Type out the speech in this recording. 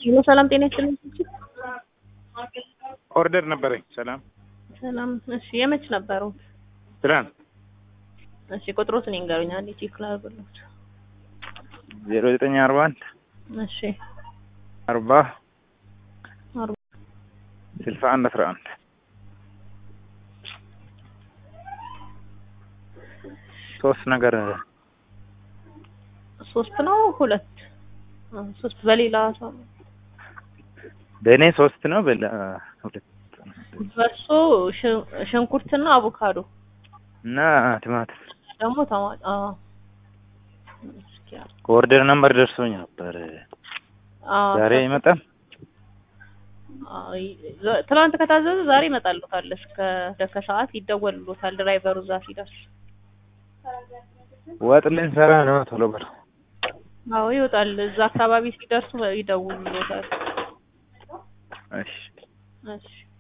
ሄሎ ሰላም ጤና ይስጥልኝ። ኦርደር ነበረኝ። ሰላም ሰላም። እሺ የመች ነበሩ? ትናንት እሺ ቁጥሮትን ይንገሩኝ አንዴ ቼክ ላድርግልዎት። ዜሮ ዘጠኝ አርባ አንድ እሺ አርባ አርባ ስልሳ አንድ አስራ አንድ ሶስት ነገር ሶስት ነው ሁለት አ፣ ሶስት በሌላ ሰው ነው። በእኔ ሶስት ነው በላ ሁለት በእርሶ ሽ- ሽንኩርትና አቮካዶ እና ቲማቲም ደግሞ ተማ- አ፣ እስኪ አ- ከኦርደር ነምበር ደርሶኝ ነበር። አ፣ ዛሬ ይመጣል። አ፣ ይ- ትናንት ከታዘዘ ዛሬ ይመጣልዎታል። እስከ ደከ ሰዓት ይደወልልዎታል ድራይቨሩ እዛ ሲደርስ። ወጥ ልንሰራ ነው። ቶሎ በል አዎ ይወጣል። እዛ አካባቢ ሲደርሱ ይደውሉልዎታል። እሺ እሺ